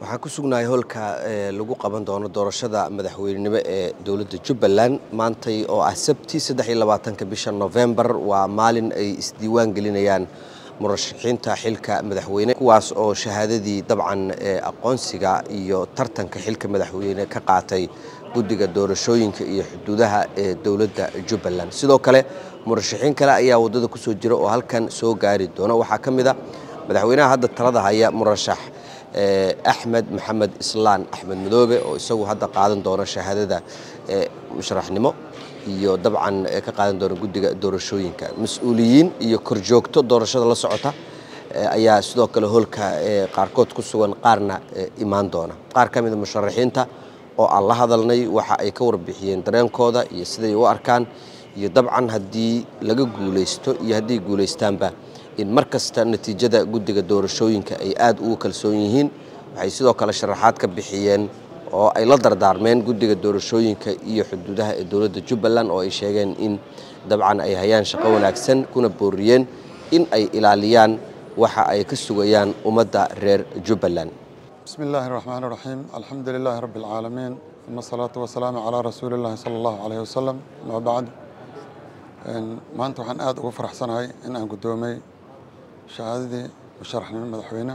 waxaan ku sugnahay holka lagu qaban doono doorashada madaxweynenimo ee dowladda jubbaland maantay oo ah sabti saddex iyo labaatanka bisha novembar waa maalin ay isdiiwaan gelinayaan murashaxiinta xilka madaxweyne kuwaas oo shahaadadii dabcan aqoonsiga iyo tartanka xilka madaxweyne ka qaatay guddiga doorashooyinka iyo xuduudaha ee dowladda jubbaland sidoo kale murashaxiin kale ayaa waddada ku soo jira oo halkan soo gaari doona waxaa ka mid a madaxweynaha hadda talada haya murashax axmed maxamed islaan axmed madoobe oo isagu hadda qaadan doona shahaadada musharaxnimo iyo dabcan ka qaadan doona guddiga doorashooyinka mas-uuliyiin iyo korjoogto doorashada la socota ayaa sidoo kale holka qaarkood ku sugan qaarna imaan doona qaar ka mida musharaxiinta oo aan la hadalnay waxa ay ka warbixiyeen dareenkooda iyo siday u arkaan iyo dabcan haddii laga guulaysto iyo hadday guulaystaanba in mar kasta natiijada guddiga doorashooyinka ay aad ugu kalsoon yihiin waxay sidoo kale sharaxaad ka bixiyeen oo ay la dardaarmeen guddiga doorashooyinka iyo xuduudaha ee dowladda jubbaland oo ay sheegeen in dabcan ay hayaan shaqo wanaagsan kuna booriyeen in ay ilaaliyaan waxa ay ka sugayaan ummadda reer jubbaland بسم الله الرحمن الرحيم الحمد لله رب العالمين ثم الصلاة والسلام على رسول الله صلى الله عليه وسلم ما بعد maanta waxaan aad ugu faraxsanahay in aan guddoomay shahaadadii musharaxnimo madaxweyne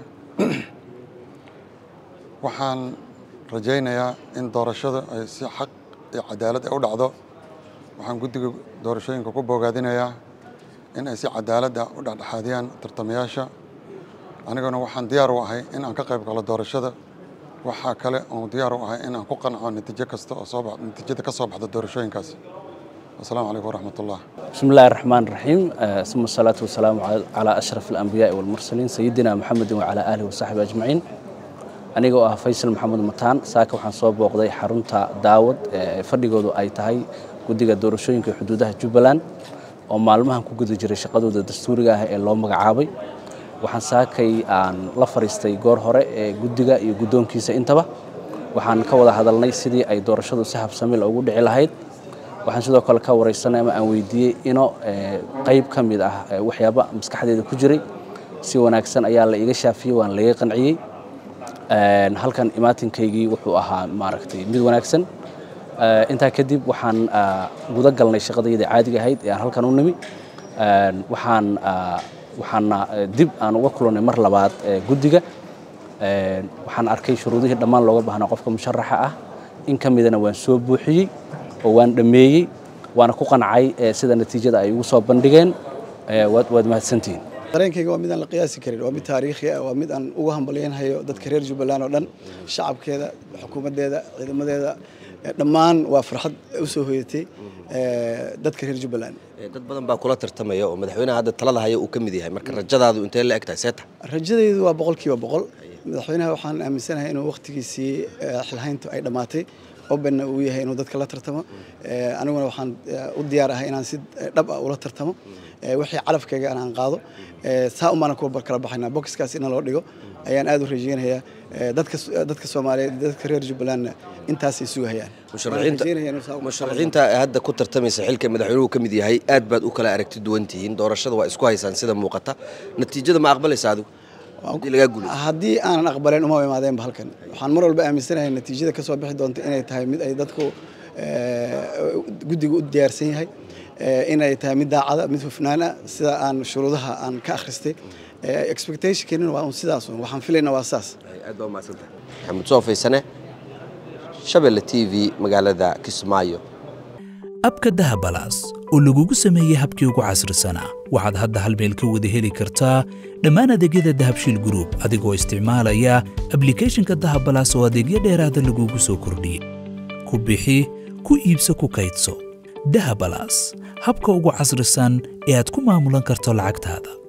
waxaan rajaynayaa in doorashada ay si xaq iyo cadaalad ay u dhacdo waxaan guddiga doorashooyinka ku boogaadinayaa in ay si cadaaladda u dhexdhexaadiyaan tartamayaasha aniguna waxaan diyaar u ahay in aan ka qayb galo doorashada waxaa kale oon diyaar u ahay in aan ku qanco natiijo kasta oo soo natiijada ka soo baxda doorashooyinkaasi السلام عليكم ورحمة الله بسم الله الرحمن الرحيم ثم الصلاة والسلام على أشرف الأنبياء والمرسلين سيدنا محمد وعلى آله وصحبه أجمعين anigoo ah faysal maxamed mataan saaka waxaan soo booqday xarunta daawad fadhigoodu ay tahay guddiga doorashooyinka xuduudaha jubbaland oo maalmahan ku guda jiray shaqadooda dastuuriga ah ee loo magacaabay waxaan saakay aan la fariistay goor hore ee guddiga iyo guddoonkiisa intaba waxaan ka wada hadalnay sidii ay doorashadu si habsamil ugu dhici lahayd waxaan sidoo kale ka waraysanay ama aan weydiiyey ino qayb ka mid ah waxyaaba maskaxdeeda ku jiray si wanaagsan ayaa la iga shaafiyey waan laga qanciyey halkan imaatinkaygii wuxuu ahaa maaragtay mid wanaagsan intaa kadib waxaan guda galnay shaqadayda caadiga ahayd ee aan halkan u nimi waxaan waxaana dib aan uga kulannay mar labaad guddiga waxaan arkay shuruudihii dhammaan looga baahnaa qofka musharaxa ah in ka midana waan soo buuxiyey oo waan dhammeeyey waana ku qancay sida natiijada ay ugu soo bandhigeen waad mahadsantihiin dareenkayga waa mid aan la qiyaasi karin waa mid taariikhi ah waa mid aan ugu hambalyaynhayo dadka reer jubbaland oo dhan shacabkeeda xukuumaddeeda ciidamadeeda dhammaan waa farxad u soo hoyatay dadka reer jubbaland dad badan baa kula tartamaya oo madaxweynaha hadda talada haya uu ka mid yahay marka rajadaadu intee la eg tahay seeta rajadaydu waa boqolkiiba boqol madaxweynaha waxaan aaminsanahay inuu wakhtigiisii xilhayntu ay dhammaatay obenna uu yahay inuu dadka la tartamo aniguna waxaan u diyaar ahay inaan si dhab ah ula tartamo wixii calafkayga aan qaado saa umaana kuwa kala baxaynaa bokiskaas ina loo dhigo ayaan aad u rajaynayaa dadka dadka soomaaliyeed dadka reer jubbalandna intaasay sugahayaan musharaxiinta hadda ku tartamaysa xilka madaxweynuhu ka mid yahay aad baad u kala aragti duwan tihiin doorashada waa isku haysaan sida muuqata natiijada ma aqbalaysa adigu haddii aanan aqbalen uma imaadeenba halkan waxaan mar walba aaminsanahay natiijada ka soo bixi doonta inay tahay mid ay dadku guddiga u diyaarsan yahay inay tahay mid daacada mid hufnaana sida aan shuruudaha aan ka akhristay expectationkeennina waa un sidaas waxaan filayna waa saas aad baa umahadsantahay maxamed soo faysane shabelle t v magaalada kismaayo abka dahabalaas oo lagugu sameeyey habkii ugu casrisanaa waxaad hadda hal meel ka wada heli kartaa dhammaan adeegyada dahabshiil gruub adigoo isticmaalaya ablikhethonka dahabalaas oo adeegyo dheeraada lagugu soo kordhiyey ku bixi ku iibso ku kaydso dahabalaas habka ugu casrisan ee aad ku maamulan karto lacagtaada